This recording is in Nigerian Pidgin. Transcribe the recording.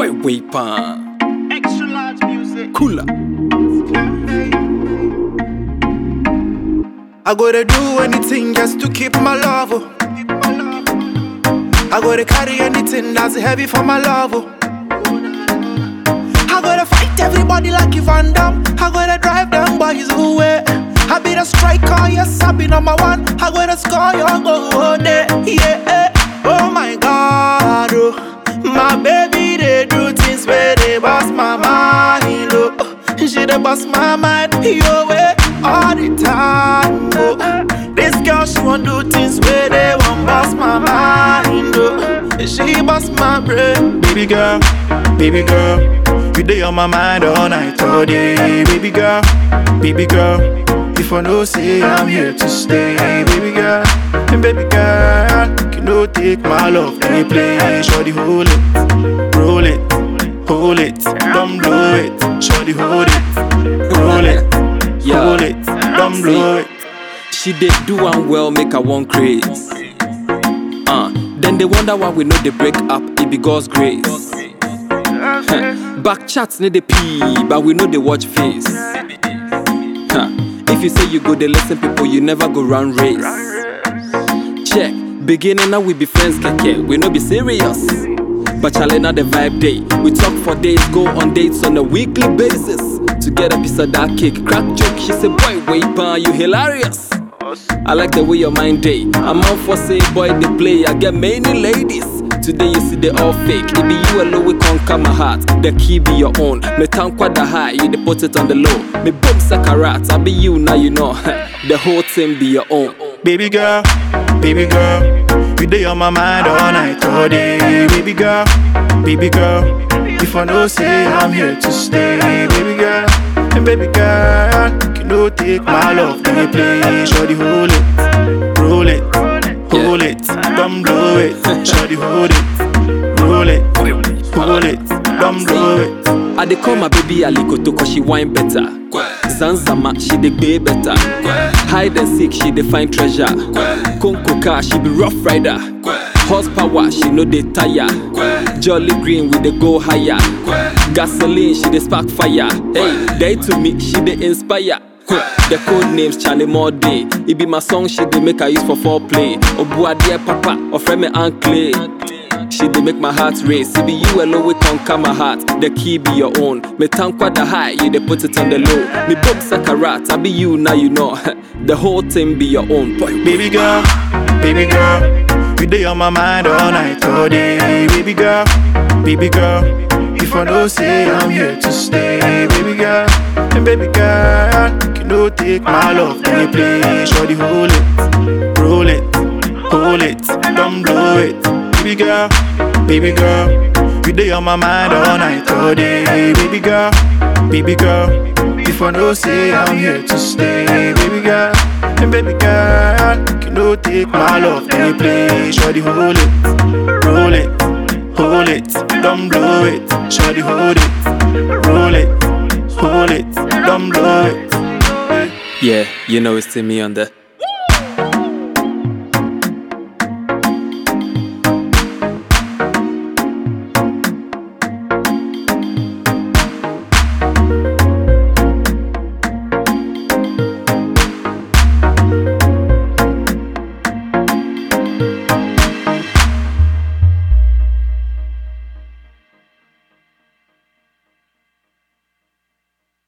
boy weapon. Extra large music. Cooler. I gotta do anything just to keep my love. oh. I gotta carry anything that's heavy for my love. oh. I gotta fight everybody like Van Damme. I gotta drive them boys away. I be the striker, yes, I be number one. I gotta score your goal there, yeah. Oh my God, oh. my baby they do things where they bust my mind, oh. She dey bust my mind, yo way all the time, oh. This girl she want do things where they want bust my mind, oh. She bust my brain, baby girl, baby girl. You day on my mind all night, all day, baby girl, baby girl. If I know say I'm here to stay, baby girl, and baby girl, you know take my love any place, shorty hold it, roll it, hold it, don't blow it, shorty hold it, roll it, Yeah. hold it, don't blow it. She did do one well, make her one craze. Uh, then they wonder why we know they break up, it be God's grace. Huh. Back chats need the pee, but we know they watch face. Huh. If you say you go, they listen people, you never go run race. Check, beginning now we be friends, keke, we no be serious. But chale now the vibe day. We talk for days, go on dates on a weekly basis. To get a piece of that cake, crack joke. She said, Boy, wait, pan, you hilarious. I like the way your mind day. I'm out for say, boy, they play. I get many ladies. Today you see they all fake. It be you alone, we conquer my heart. The key be your own. Me tankwa the high, you dey put it on the low. Me boom sakarat, I be you now, you know. the whole thing be your own. Baby girl, baby girl, you day on my mind all night, all day. Baby girl, baby girl, if I know say I'm here to stay, baby girl, and baby girl, you know take my love to me place, shorty hold it, roll it, hold it, don't blow it, shorty hold it, roll it, hold it, don't blow it. I dey call my baby Alikoto cause she wine better. Zanzama, she dey gbay better. Hide and seek, she dey find treasure. Konko car, she be rough rider. Horsepower, she no dey tire. Jolly green, we dey go higher. Gasoline, she dey spark fire. Hey, day to me, she dey inspire. The code names Charlie More Day. It be my song, she dey make I use for foreplay. Obuadie Papa, or friend me Uncle. She dey make my heart race. It be you alone we conquer my heart. The key be your own. Me tankwa the high, you dey put it on the low. Me boom sakarat, I be you now you know. the whole thing be your own. Boy, Baby girl, baby girl, you day on my mind all night, all day. Baby girl, baby girl, if I know say I'm here to stay, baby girl, and baby girl, you know take my love to me place, shorty hold it, roll it, hold it, don't blow it, baby girl, baby girl, you day on my mind all night, all day, baby girl, baby girl, if I know say I'm here to stay, baby girl, and baby girl, you know take my love to me place, shorty hold it, roll it, hold it, don't blow it, shorty hold it, roll it, hold it, don't blow it. yeah, you know it's to me on the